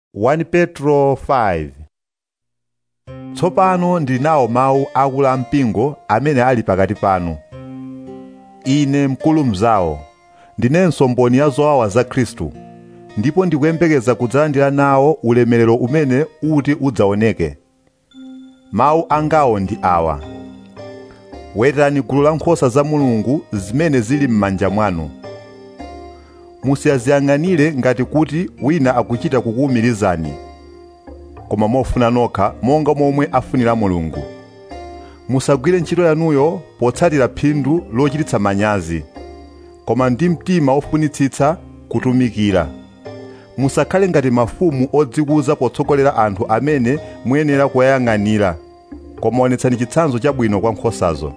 1 petro 5 tsopano ndili nawo mawu akulu ampingo amene ali pakati panu ine mkulu mzawo ndinenso mboni ya zowawa za khristu ndipo ndikuyembekeza kudzalandira nawo ulemerero umene uti udzaoneke mawu angawo ndi awa wetani gulu la nkhosa za mulungu zimene zili m'manja mwanu musaziyang'anire ngati kuti wina akuchita kukuwumirizani koma mofuna nokha monga momwe afunira mulungu musagwire ntchito yanuyo potsatira phindu lochititsa manyazi koma ndi mtima ofunitsitsa kutumikira musakhale ngati mafumu odzikuza potsogolera anthu amene muyenera kuwayang'anira koma onetsani chitsanzo chabwino kwa nkhosazo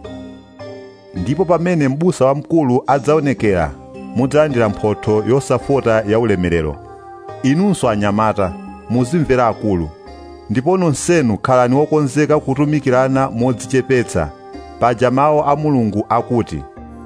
ndipo pamene m'busa wamkulu adzaonekera mudzalandira mphotho yosafota ya ulemerero inunso anyamata muzimvera akulu ndipo nonsenu khalani wokonzeka kutumikirana modzichepetsa paja mawu a mulungu akuti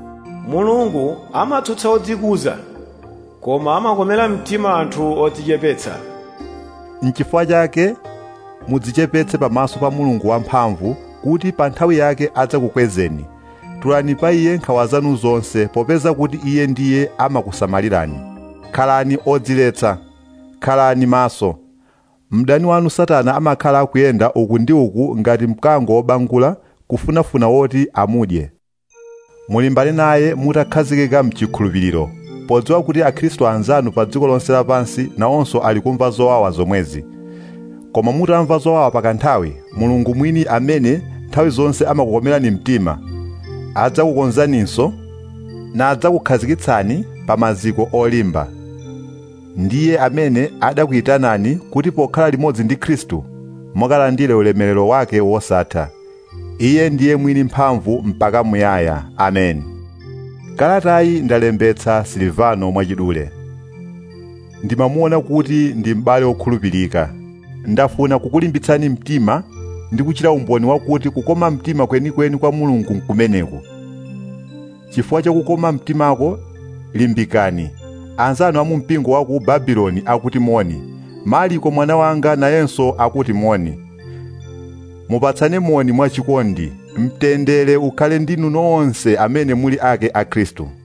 mulungu amatsutsa odzikuza koma amakomera mtima anthu odzichepetsa n'chifukwa chake mudzichepetse pamaso pa mulungu wamphamvu kuti pa nthawi yake adzakukwezeni tulani pa iye nkhawa zanu zonse popeza kuti iye ndiye amakusamalirani khalani odziletsa khalani maso mdani wanu satana amakhala akuyenda uku ndi uku ngati mkango wobangula kufunafuna woti amudye mulimbane naye mutakhazikika mchikhulupiriro podziwa kuti akhristu anzanu pa dziko lonse lapansi nawonso ali kumva zowawa zomwezi koma mutamva zowawa pakanthawi mulungu mwini amene nthawi zonse amakukomerani mtima adzakukonzaninso na adzakukhazikitsani pa maziko olimba ndiye amene adakuyitanani kuti pokhala limodzi ndi khristu mukalandire ulemerero wake wosatha iye ndiye mwini mphamvu mpaka muyaya amen kalatayi ndalembetsa silivano mwachidule ndimamuona kuti ndi m'bale wokhulupirika ndafuna kukulimbitsani mtima ndi kuchita umboni wakuti kukoma mtima kwenikweni kwa mulungu nkumeneku chifukwa chakukoma mtimako limbikani anzanu a mu mpingo wa ku babuloni akuti moni mariko mwana wanga nayenso akuti moni mupatsane moni mwachikondi mtendere ukhale ndinu nonse amene muli ake a khristu